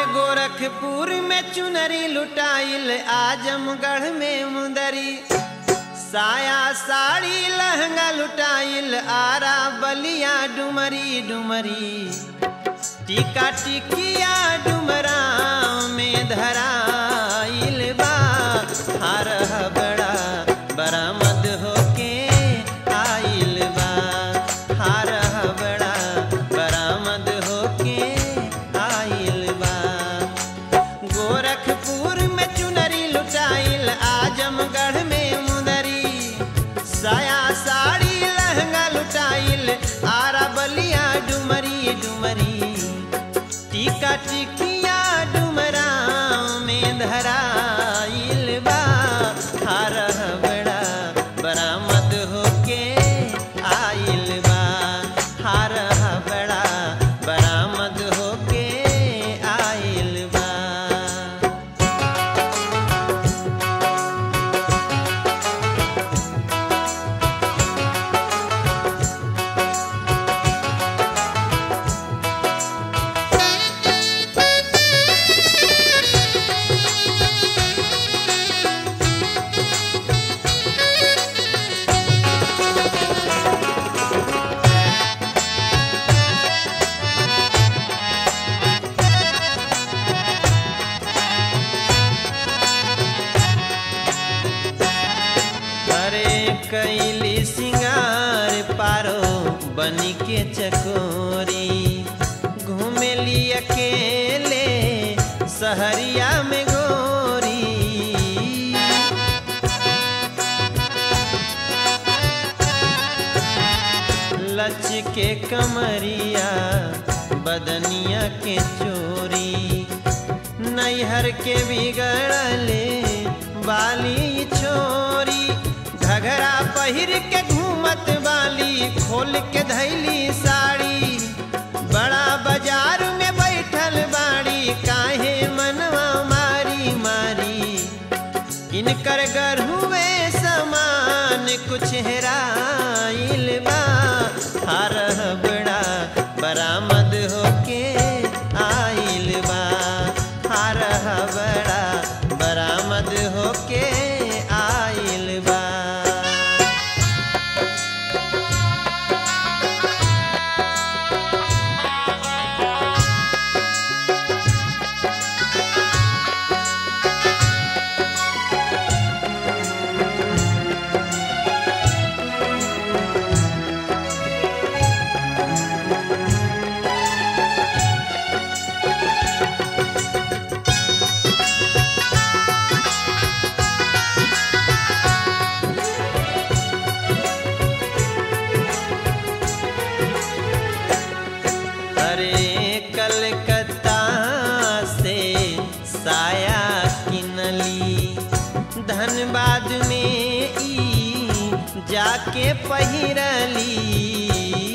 गोरखपुर में चुनरी लुटाइल आजमगढ़ में मुंदरी साया साड़ी लहंगा लुटाइल आरा बलिया डुमरी डुमरी टीका टिकिया डुमरा में धराइल बा हार बड़ा बरामद होके आइल बा हार बड़ा बरामद होके आइल बा गोरखपुर में चुनरी लुटाइल आजमगढ़ में मुदरी साया साड़ी लहंगा लुटाइल आरा बलिया डुमरी डुमरी टीका टिकिया डुमरा में धराइल बा हार बड़ा बरामद होके आइल बा हार बड़ा बरामद होके आइल बा अरे कैली सिंगार पारो बनी के चकोरी घूमेली अकेले सहरिया में गोरी लच के कमरिया बदनिया के चोरी नैहर के बिगड़ले बाली छोरी घघरा पहिर के घूमत बाली खोल के धैली साड़ी बड़ा बाजार में बैठल बाड़ी काहे मनवा मारी मारी इनकर गढ़ुए समान कुछ हेराइल बा हार बड़ा बरामद होके आइल बा हार बड़ा बरामद होके आइल बा अरे कलकत्ता से साया किनली धनबाद में ई जाके पहिरली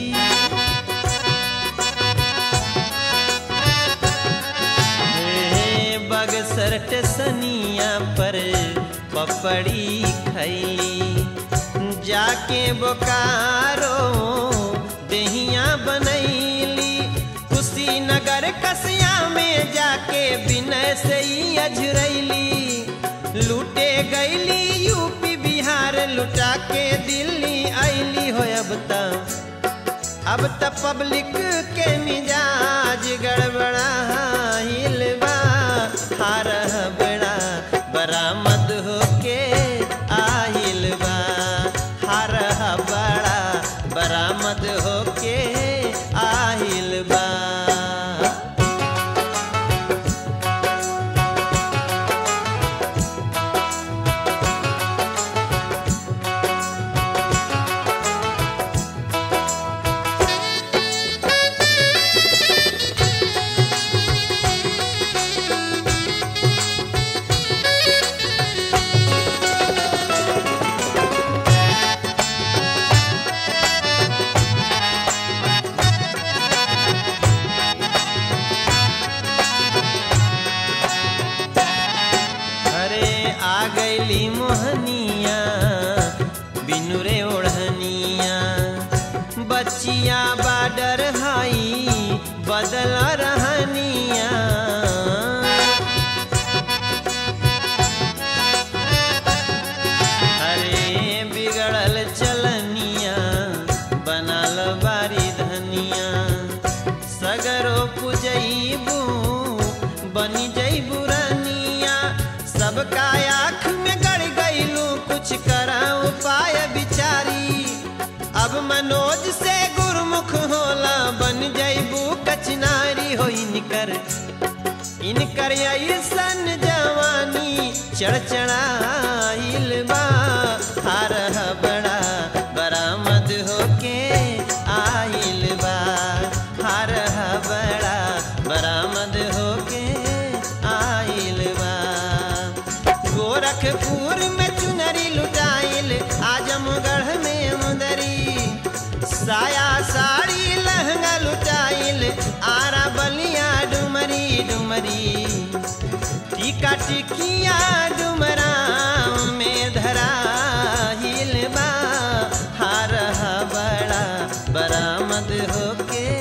हे बगसर टेसनिया पर पपड़ी खैली जाके बोकारो दहिया बनैली कुशीनगर कसिया में जाके विनय से ही अझरैली लूटे गईली यूपी बिहार लुटा के दिल्ली ऐली हो अब तक अब त पब्लिक के मिजाज गड़बड़ा हिलवा हार बड़ा बरामद होके आहिल बा हार बड़ा बरामद होके आहिल बा अरे आ गईली मोहनिया बिनु रे ओढ़निया बच्चिया बाडर हाई बदल रहनिया नारी हो इनकर इनकर ऐसन जवानी चढ़चढ़ाइल बा हार बड़ा बरामद होके आइल बा हार बड़ा बरामद होके आइल बा गोरखपुर में चुनरी लुटाइल आजमगढ़ में मुदरी साया साड़ी लहंगा लुटाइल आरा बलिया डुमरी डुमरी टीका टिकिया डुमरा में धरा हिल बा हार बड़ा बरामद होके